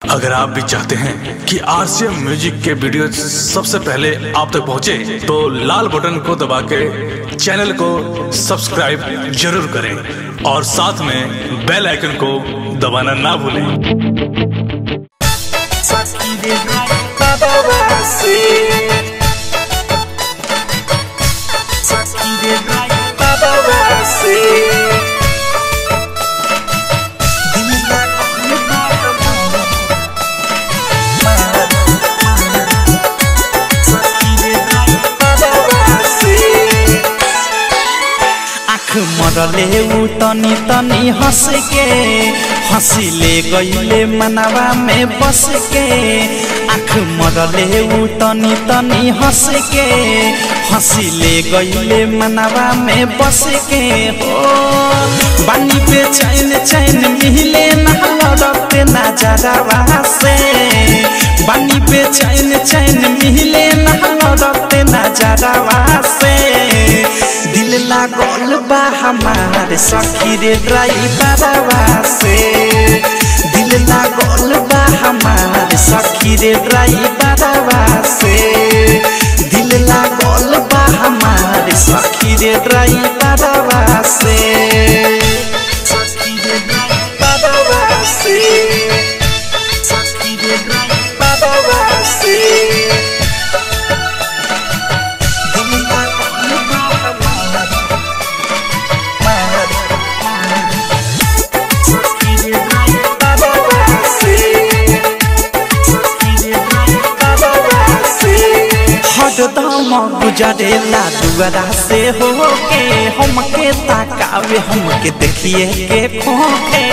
अगर आप भी चाहते हैं कि आरसीएम म्यूजिक के वीडियो सबसे पहले आप तक पहुंचे, तो लाल बटन को दबा के चैनल को सब्सक्राइब जरूर करें और साथ में बेल आइकन को दबाना ना भूलें आँख मरले ऊ तनी तनी हंस के हंसिले गईले मनवा में बस के आँख मरले ऊ तनी तनी हंस के हंसिले गईले मनवा में बस के हो बानी पे चैन चैन मिले ना लड़ते ना जरावा से बानी पे चैन चैन मिले ना लड़ते ना जरावा से दिल लागल बा हमारे सखी रे ड्राइवरवा से दिल लागल बा हमारे सखी रे ड्राइवरवा से दिल लागल बा हमारे सखी रे ड्राइवरवा से सखी रे ड्राइवरवा से सखी रे ड्राइवरवा से दिल लागल बा हमारे हरदम गुजरेला दुआरा से होके हमके ताकावे हमके देखिए के खोके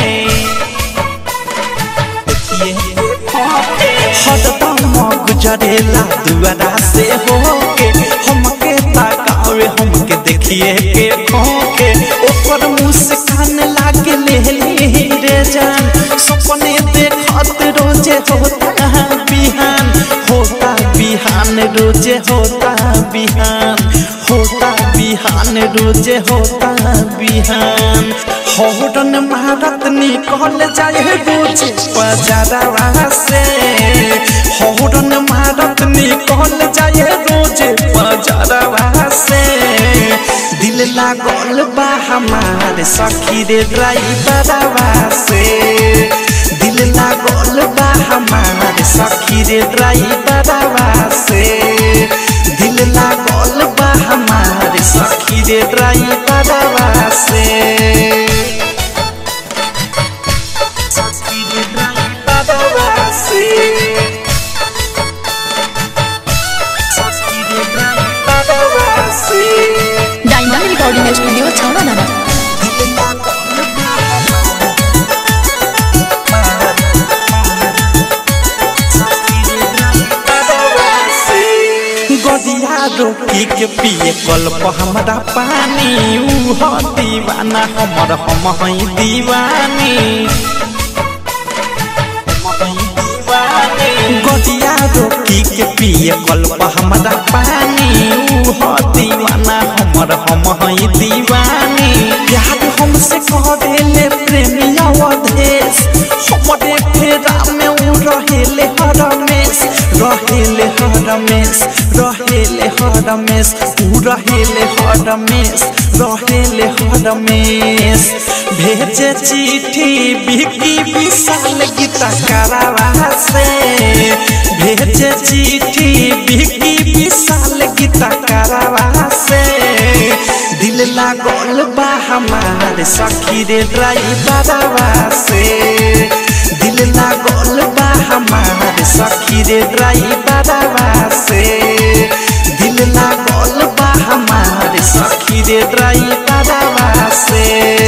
देखिए के खोके हरदम गुजरेला दुआरा से होके हमके ताकावे हमके देखिए के खोके ऊपर मुस्कान लागे ले रे जान सपने देखत रोजे होता बिहान होता बिहान रोजे होता बिहान होता बिहान रोजे होता बिहान हौरन महारत निकल जाए रोजे बजारवा से हौरन महारत निकल जाए रोजे बजारवा से दिल लागल बा हमारे सखी रे ड्राइवरवा से दिल लागल बा हमारे सखी रे ड्राइवरवा से दिल लागल बा हमारे सखी रे ड्राइवरवा से सखी रे ड्राइवरवा से सखी रे ड्राइवरवा से डायमंड रिकॉर्डिंग स्टूडियो छौड़ा नामा गदिया रोकी के पिए कल्प हमरा पानी ऊ ह दीवाना हमर हम हई दीवानी गदिया रोकी के पिए कल्प हमरा पानी ऊ ह दीवाना हमर हम हई दीवानी प्यार हमसे कह देले प्रेमिया अधेश हमरे फेरा में ऊ रहेले हरमेश रहेले हरमेश रहेले हरमेश ऊ रहेले हरमेश रहेले हरमेश भेजे चिट्ठी बिकी विशाल गीता करावा से भेजे चिट्ठी बिकी विशाल गीता करावा से दिल लागल बा हमारे सखी रे ड्राइवरवा से दिल लागल बा हमारे सखी रे ड्राइवरवा से दिल लागल बा हमारे सखी रे ड्राइवरवा से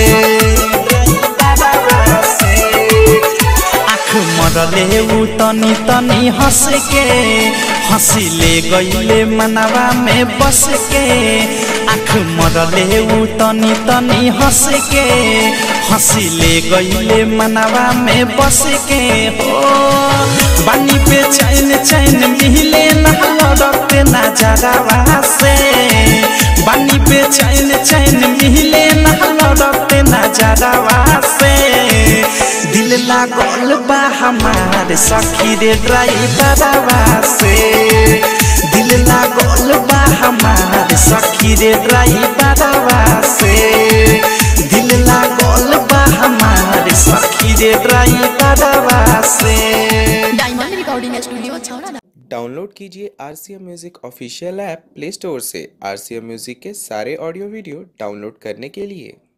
आँख मरले ऊ तनी तनी हंस के हंसिले गईले मनवा में बस के आँख मरले ऊ तनी तनी हंस के हंसिले गईले मनवा में बस के हो बानी पे चैन चैन मिले ना लड़ते ना जरावा से बानी पे चैन चैन मिले ना लड़ते नजरवा से दिल लागल बा हमार सखी रे ड्राइवरवा से दिल लागल बा हमार सखी रे ड्राइवरवा से दिल लागल बा हमार सखी रे ड्राइवरवा से डायमंड रिकॉर्डिंग स्टूडियो छौड़ा डाउनलोड कीजिए R C M music official app play store से आर सी एम म्यूज़िक के सारे ऑडियो वीडियो डाउनलोड करने के लिए